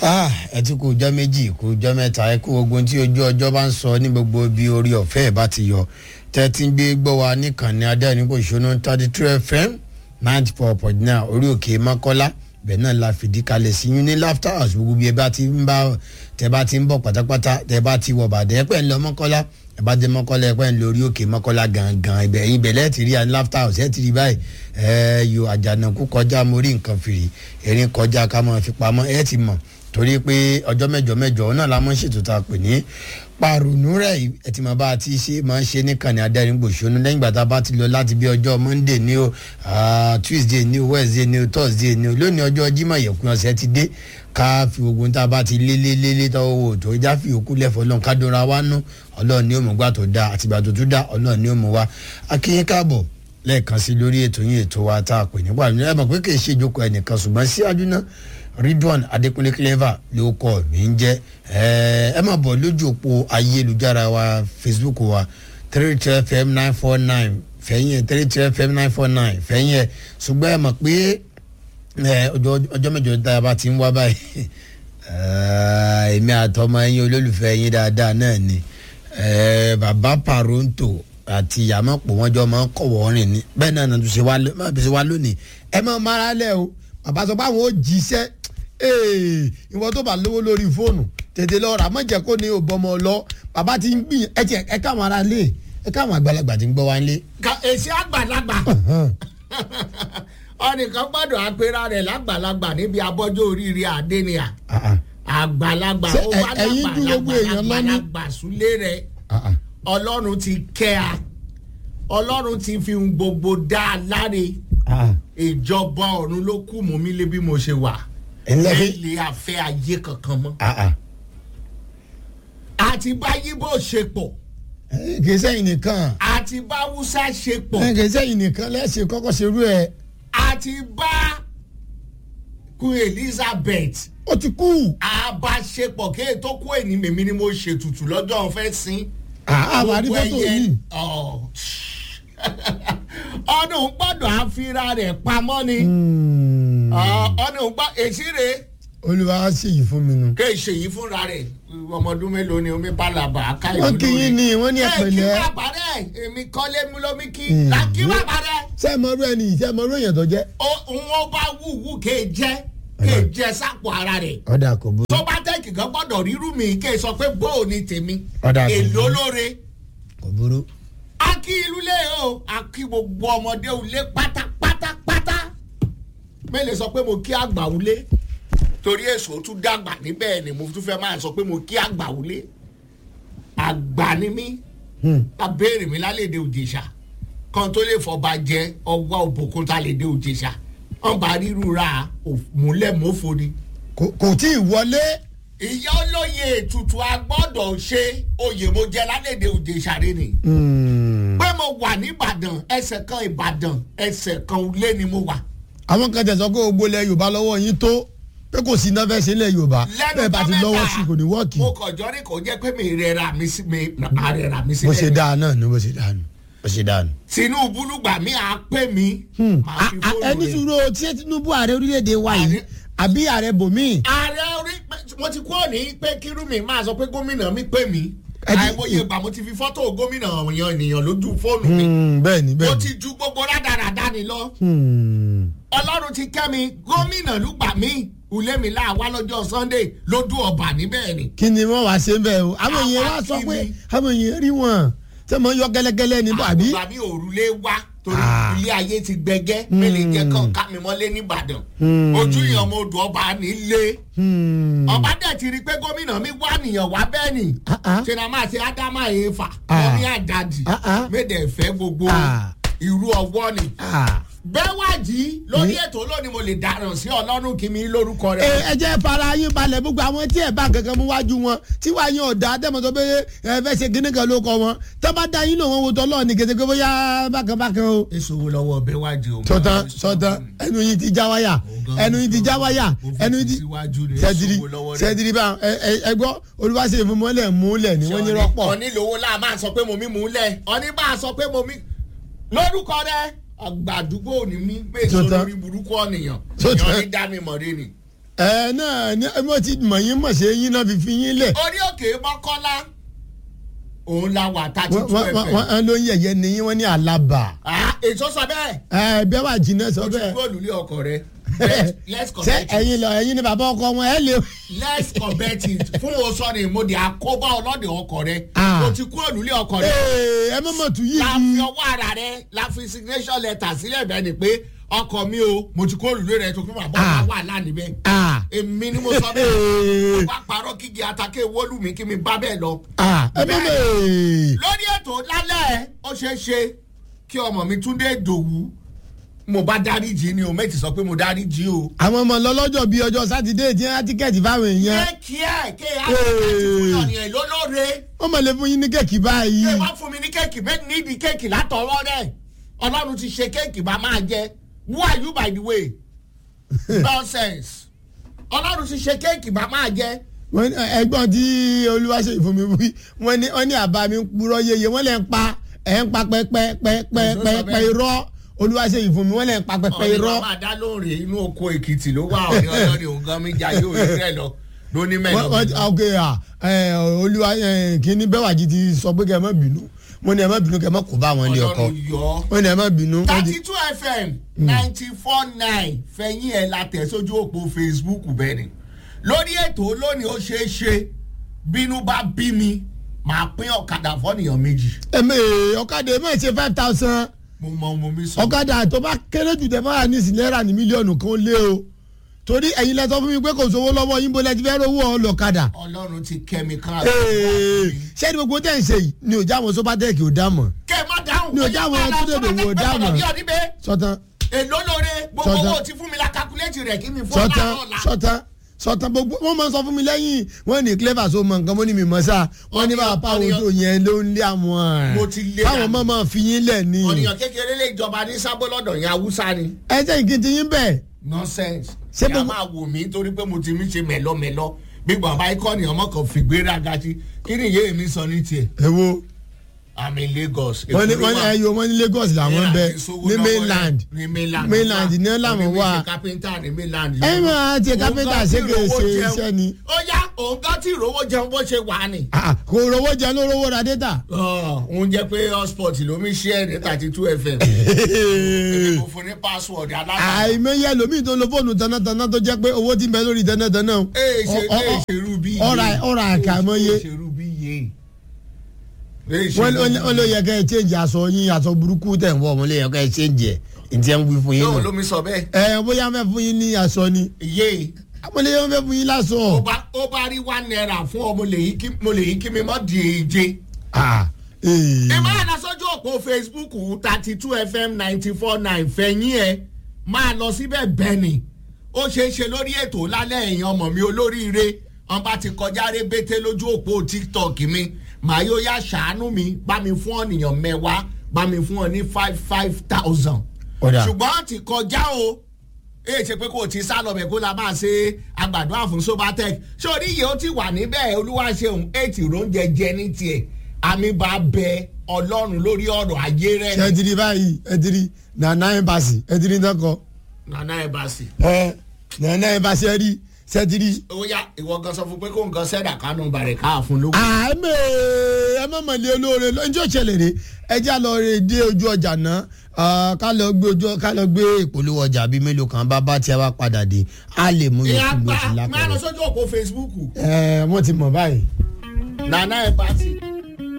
ẹ ti kú ọjọ́ méjì kú ọjọ́ mẹ́ta ẹ kú ogun tí ojú ọjọ́ bá ń sọ ní gbogbo bí orí ọ̀fẹ́ ẹ̀ bá ti yọ tẹ́tí ń gbé gbọ́ wa níkànnì adẹ́rìnpọ̀ ìṣúná thirty two fm ninety four point nine orí òkè mọ́kọ́lá bẹ́ẹ̀ náà la fìdí kalẹ̀ sí yín ní laughter house gbogbo bí ẹ bá ti ń bá tẹ bá ti ń bọ̀ pátápátá tẹ bá ti wọ̀ bàdẹ́ pẹ́ ń lọ mọ́kọ́lá ẹ bá dé mọ́kọ́lá ẹ pẹ́ ń lọ orí òkè mọ́kọ́lá gangan ibẹ̀ yín bẹ̀ lẹ́ẹ̀tì rí àní laughter house ẹ̀ ti rí báyìí ẹ yo àjànàkú kọjá mórí nǹkan fìrí erin kọjá ká máa fi pamọ́ ẹ ti mọ̀ torí pé ọjọ́ mẹ́jọ mẹ́jọ náà la máa ń ṣètò tá a pè ní paronu rẹ̀ ẹ ti mọ̀ bá a ti ṣe máa ń ṣe níkànnì adẹ́rìngbòṣónú lẹ́yìn ìgbà tá a bá ti lọ láti bí ọjọ́ monday ní o tuesday ní o wednesday ní o thursday ní o lónìí ọjọ́ jimoh yẹ̀kún ọ̀sẹ̀ ti dé ká fi ogun tá a bá ti lé lé lé lé tọ́wọ́ wò tó já fi òkú lẹ́fọ̀ ọlọ́run ká dóra wá nú ọlọ́run ní òmùgbà tó dáa àtìgbà tó tún dá ọlọ́run ní òmù wa akínyín káàbọ̀ lẹ́ẹ̀kan sí lórí ètò yín ètò wa tá a pè nípa ẹ mọ̀ pé kì í ṣe ìjókòó ẹnìkan ṣùgbọ́n síwájú náà ridwan adekunle clever ló kọ mí ń jẹ ẹ máa bọ̀ lójú òpó ayélujára wa facebook wa three two fm nine four nine fẹ̀yìn ẹ̀ three two fm nine four nine fẹ̀yìn ẹ̀ ṣùgbọ́n ẹ mọ̀ pé ọjọ́ mẹ́jọ tá a bá ti ń wá báyìí èmi àtọmọ ẹyin olólùfẹ́ yín dáadáa náà ni bàbá paronto àti yàmọ̀pọ̀ wọn jọ máa ń kọ̀wọ́ rìn ni bẹ́ẹ̀ náà nàá tún ṣe wá lónìí ẹ máa mara lẹ́ o bàbá sọ pé àwọn ò jíṣẹ́ ìwọ tó bá lówó lórí fóònù tètè lọ rà mọ̀jẹ̀ kó ní òbọmọ lọ bàbá ti ń gbìyàn ẹ tiẹ̀ ẹ káwọn ará lé ẹ káwọn àgbàlagbà ti ń gbọ́ wá lé. èsì àgbàlagbà ọnìkan gbọ́dọ̀ apera rẹ̀ lágbàlagbà níbi abọ́jú oríire àdéníà àgbàlagbà ó wá lágbàlagbà súlé rẹ̀ ọlọ́run ti kẹ́ a ọlọ́run ti fi gbogbo dá a láre ìjọba ọ̀run ló kù mú mi lé bí mo ṣe wà ilé afẹ́ ayé kankan mọ́ àti bá yíbò ṣe pọ̀ kì í sẹ́yìn nìkan àti bá wúsá ṣe pọ̀ kì í sẹ́yìn nìkan lẹ́sìn kọ́kọ́ ṣerú ẹ̀. àti bá queen elizabeth ó ti kú. àbáṣepọ̀ kéè tó kú èní mèmí ni mo ṣètùtù lọ́jọ́ fẹ́ sin. àwárí fọ́tò yìí. ọdún gbọ́dọ̀ àfira rẹ̀ pamọ́ ni ọdún gbọ́ èsì rẹ̀ olùwà á ṣèyí fún mi nu. kéè ṣèyí fúnra rẹ̀ ọmọdún mélòó ni omi bálàbà káyọ̀ wọ́n kí yín ni wọ́n ní ẹ kí ẹ̀pẹ̀lẹ́. bàbá rẹ̀ èmi kọ́lé mi lómi kí là kí bàbá rẹ̀ ṣé ẹ mọ irú ẹni yìí ṣé ẹ mọ irú èèyàn tó jẹ́. wọ́n bá wúwú kéè jẹ́ kéè jẹ́ sápò ara rẹ̀ ọ̀dà kò burú. tó bá tẹ́kì kan gbọ́dọ̀ rírú mi kéè sọ pé bóò ni tèmi Ọ̀dà kò èlò burú. lóore kò burú. a kí ìlú lé o a kí gbogbo ọmọdé ulé pátápátápátá mẹ́lẹ̀ sọ pé mo kí àgbà ulé torí èso tún dàgbà níbẹ̀ ni mo tún fẹ́ máa sọ pé mo kí àgbà ulé àgbà ni mí abéèrè mi lálẹ́dẹ̀ òjèṣà kan tó lè fọba jẹ ọwọ́ òbòkun tá lè dé òjèṣà wọn bá ríru ra múlẹ̀ mọ́fọ́ ni. kò kò tí ì wọlé. ìyá olóye ètùtù agbọ́dọ̀ ṣe oyè mo jẹ lálẹ́dẹ̀ òjèṣà rẹ ni pé mo wà nìbàdàn ẹsẹ̀ kan ìbàdàn ẹsẹ̀ kan ulé ni mo wà. àwọn kan tẹ̀sán pé gbogbo ilẹ̀ yorùbá lọ́wọ́ yín tó pé kò sí iná fẹ́ ṣe ilẹ̀ yorùbá bẹ́ẹ̀ bá ti lọ́wọ́ sí kò ní wọ́ọ̀kì. mo kàn jọ́ ní kò jẹ́ pé mi rẹra mi sí mi rẹra mi sí bó ṣe dáa náà ni bó ṣe dáa nù bó ṣe dáa nù. tinubu lùgbà mi à pè mí. màá fi fóònù ẹni rẹ̀. sùúrù o tí tinubu ààrẹ orílẹ̀-èdè wa yìí àbí ààrẹ bòmíì. ààrẹ orí mo ti kúrò ní pé kírúmi máa sọ pé gómìnà mi pè mí Ẹni- àìmọye ìgbà mo ti fi fọ́tò gómìnà èèyàn ènìyàn lójú fóònù mi bẹ́ẹ̀ ni mo bẹ́ẹ̀ ti ju gbogbo rádaràdá ni lọ ni. ọlọ́run ti kẹ́ mi gómìnà lùgbà mi ulé mi láàwá lọ́jọ́ sunday lójú ọba níbẹ̀ ni. kí ni wọ́n wá ṣe ń bẹ̀ o àwọn èèyàn wá sọ pé àwọn èèyàn rí wọn ṣé mo yọ gẹ́lẹ́gẹ́lẹ́ ní bàbí. àgbà mi òrùlé wá torí Ah. ilé ayé ti gbẹgẹ́ mélòó jẹ́ kàn ká mi mọ́lé nìbàdàn ojú ìyàn ọmọ odò ọba nílé ọba dẹ̀ ti rí i pé gómìnà mi wá nìyàn wá bẹ́ẹ̀ ni Ah, ah. ṣe na máa ṣe ádámà èèfà Ah. wọ́n ní àdàdì Ah, ah. méde fẹ́ gbogbo Ah. irú ọwọ́ ni bẹ́wàjì lórí ètò lónìí mo lè dáràn sí ọlọ́run kí mi lórúkọ ẹ rẹ̀. ẹ jẹ́ fara yín balẹ̀ gbogbo àwọn tí ẹ̀ bá kankan mú wájú wọn tí wàá yín ọ̀dà tẹ́mọ̀tò pé ẹ fẹ́ ṣe kíní kan ló kọ wọn tó bá da yín lò wọn wo tọ́lọ́ ní kété pé bóyá bákan bákan o. èso wo lọ́wọ́ bẹ́wàjì o. sọtán sọtán ẹnu yín ti já wáyà ẹnu yín ti já wáyà ẹnu yín ti sẹdiri sẹdiri bá ẹ ẹ ẹ gbọ́ olùwàṣẹ ìfúnmọ́lẹ̀ múlẹ̀ ni wọ́n ní rọ́pọ̀. ọ̀ní lówó láà máa sọ pé mo mí mú lẹ̀ ọ̀ní bá a sọ pé mo mí lórúkọ rẹ àgbàdúgbò ní mí pé Sọtán. sórí burúkú ọ̀nìyàn Sọtán. èèyàn ní dá mi mọ̀ rí ni. ẹ náà ní mo ti mọ̀ yín mọ̀ ṣe yín náà fi fi yín lẹ̀ orí òkè mọ́kọ́lá òun la wà thirty wọ́n two wọ́n- fm. wọ́n ló ń yẹ̀yẹ́ ní yín wọ́n ní àlàbà Ah, èso sọ bẹ́ẹ̀ ẹ bẹ́ẹ̀ wà jìnnà sọ o ti bẹ́ẹ̀ kúrò lulẹ̀ ọkọ rẹ Let's- let's ṣé correct it. ẹ̀yin lọ ẹ̀yin ni bàbá ọkọ wọn ẹ lè. let's correct it fún o sọ ni mo di àkóbá ọlọ́dẹ ọkọ rẹ Ah. o ti kúrò lulẹ̀ ọkọ rẹ Ee, ẹ mọ̀ mọ̀ tún yí la fi yí. ọwọ́ ara rẹ la fi signation letter sílẹ̀ bẹ́ẹ̀ ni pé ọkọ mi o mo ti kúrò lulẹ̀ rẹ tó fún bàbá Ah. ọkọ wà lánìí bẹ́ẹ̀ Ah, èmi ni mo sọ bẹ́ẹ̀ ee, wá parọ́ kígi atake wọ́lù mi kí mi bá bẹ́ẹ̀ lọ. ah, ẹ mọ̀ mọ̀ lórí ètò lálẹ́ ó ṣeé ṣe kí ọmọ mi túndé dòwú mo bá dáríjì ni o méjì sọ pé mo dáríjì o. àwọn ọmọ lọ́lọ́jọ́ bíi ọjọ́ sátidé tí wọ́n á tíkẹ́ẹ̀tì fáwọn èèyàn ṣé kí ẹ kí ẹ á ti fún yàn lólóore wọ́n mọ̀ lè fún yín ní kẹ́ẹ̀kì kí báyìí. ẹ wá fún mi ní kéèkì méjì nídìí kéèkì látọwọ́ rẹ̀ ọlọ́run ti ṣe kéèkì bá máa jẹ who are you by the way nonsense ọlọ́run ti ṣe kéèkì bá máa jẹ wọ́n ní ẹgbọ́n tí olúwaṣeyì fún mi wí wọ́n ní wọ́n ní àbá mi ń purọ́ yeye wọ́n lè ń pa ẹ̀ ń pa pẹ́pẹ́pẹ́pẹ́pẹ́ irọ́ olúwaṣeyì fún mi wọ́n lè ń pa pẹ́pẹ́ ọ̀nì irọ́. bàbá dá lóore inú oko èkìtì ló wà ọ̀nì ọlọ́ni òǹgàn mi jà yóò rí rẹ̀ lọ lóní wọ́n wọ́n mẹ́lọ. ok à ẹ olúwa ẹ kínní bẹ́wàjì ti sọ pé kẹ́ ẹ má bínú wọ́n ní ẹ má bínú kẹ́ ẹ má kó bá wọn lé ọkọ ọlọ́run yọ ọ́. wọ́n ní ẹ má bínú. wọ́n ti- thirty two fm ninety four nine fẹ̀yìn ẹ̀ la tẹ̀ sójú òpó facebook bẹ́ẹ̀ ni lórí ètò lónìí ó ṣeé ṣe bínú bá bí mi màá pín ọ̀kadà fọ́nìyàn méjì ẹ̀mẹ̀ ọ̀kadà ẹ̀ má ṣe five thousand mo mọ ọmọ mi sọ. ọ̀kadà tó bá kéré jù tẹ̀ máa ní ìsìnlẹ́rà ní mílíọ̀nù kan lé o torí ẹ̀yin lẹ́tọ́ fún mi pé kò sówó lọ́wọ́ yín bó lẹ́ ti fẹ́ rówó ọlọ́kadà. ọlọ́run ti kẹ́mi kan. ṣé ni gbogbo tẹ̀ ń ṣe yìí ni òjá àwọn sọ́pàtẹ́ẹ̀kì ò dá mọ̀ kẹ́ ẹ má dáhùn. Ní ọjà àwọn Túndé Dòwú ò dáhùn. sọ́tán èló lóore gbogbo Sọ́tàn. owó tí fún mi la calculate rẹ̀ kí mi fún sọ́tán ọ̀la ọ̀la. sọ́tán sọ́tán gbogbo wọ́n máa ń sọ fún mi lẹ́yìn wọ́n ní clever so mọ nǹkan mọ́ ní mi mọ́ sá wọ́n ní Ọ̀nìyàn- bàbá pàwọn ọ̀nìyàn- ojú yẹn ló ń lé àwọn Mo ti lé báwọn dànù. máa máa fi yín lẹ̀ ní. ọ̀nìyàn kékeré lè jọba ní sábó lọ́dọ̀ yẹn haúsá ni. ẹ jẹ́ ìkìtì yín bẹ́ẹ̀ nonsense. Ṣé ṣé gbogbo- máa wò mí torí pé mo ti mí ṣe mẹ́lọ́mẹ́lọ́ bí bàbá ikọ́ ni ọmọ kan fìgbéra gati kí ni ìyé mi sọ ní tiẹ̀ ẹ wo i'm in lagos. wọ́n ní Èkó ló wọ́n ní wà. ẹyọ wọ́n ní Lagos làwọn ń bẹ Ní àti sówó ní lọ́wọ́ mainland rẹ̀. ní mainland mainland ló ní wà. làwọn Òní mi wà. ṣe kápẹ́ńtà ní mainland. ẹ máa ti Òun kápẹ́ntà gan tí ṣe kè ìrówó ṣe jẹun. iṣẹ́ ni ó yá òun gan tí ìrówó jẹun bó ṣe wà ni. Ah, kò rówó jẹ ló rówó ra data. òun jẹ́ pé hotspot ló mi ṣe ẹ̀ ní thirty two fm. èmi kò fún ní password alága. àìmọye ẹlòmíì tó ń lo fóònù tanátaná tó jẹ́ pé owó ti ń bẹ lórí tanátaná. ee ṣe Ọ- ọ- ee ọ- ṣe rú bí ọ̀rà ọ̀rà àkàmọ́yé. ṣe rú bí yé. Ee ṣe wọ́n rú wọ́n bí wọ́n ló yẹ kẹ́ ẹ change aṣọ yín aṣọ burúkú tẹ̀ ń wọ̀ wọ́n lè yẹ kẹ́ ẹ change ẹ̀ ǹtí ẹ̀ ń wí fún yín yóò nù. lómi sọ bẹ́ẹ̀. ẹ bóyá wọ́n fẹ́ fún yín ní aṣọ ni yé àwọn lè wọ́n fẹ́ fún yín lásọ. ó bá ó bá rí one naira fún ọ mo lè yí kí mo lè yí kí mi mọ́ di èje. Ah, eh. ẹ máa lọ sójú òpó facebook thirty two fm ninety four nine fẹ̀yìn ẹ̀ máa lọ síbẹ̀ bẹ́ẹ̀ ni ó ṣeé ṣe lórí ètò lálẹ́ ẹ̀yìn ọmọ mi olóríire wọn bá ti kọjá rébété lójú òpó tiktok mi màá yóò yá ṣàánú mi bá mi fún ọ̀nìyàn mẹ́wàá bá mi fún ọ ní five five thousand Ọ̀dà. ṣùgbọ́n ti kọjá o èyí ṣe pé kò tí sá lọ bẹ̀ kó la máa ṣe àgbàdo àfún sobatec ṣé orí yìí ó ti wà níbẹ̀ olúwa ṣeun eight oúnjẹ jẹ ní tiẹ̀ àmì bá bẹ ọlọ́run lórí ọ̀rọ̀ ayé rẹ̀ ṣe ti rí báyìí ẹ ti rí nana embassy ẹ ti rí nǹkan nana ẹ̀ bá sì. ẹ nana embassy ẹ rí ṣe ti rí. ó yá ìwọ gan sọ fún pé kó nǹkan sẹ́dà kánú bàrẹ̀ káà fún lówó. àmì ẹ má mọ̀ lé olóore lọ́jọ́ ìṣẹ̀lẹ̀ rè ẹ já lọ rè dé ojú ọjà náà ah, ká lọ gbé ojú ká lọ gbé ìpolówó ọjà bíi mélòó kan bá bá tí a bá padà dé a lè mú ìyá yòókù bó gbà ti máa lọ lápẹ̀rẹ̀. sójú òpó facebook ẹ wọ́n ti mọ̀ báyìí. nana ẹ̀ bá sì.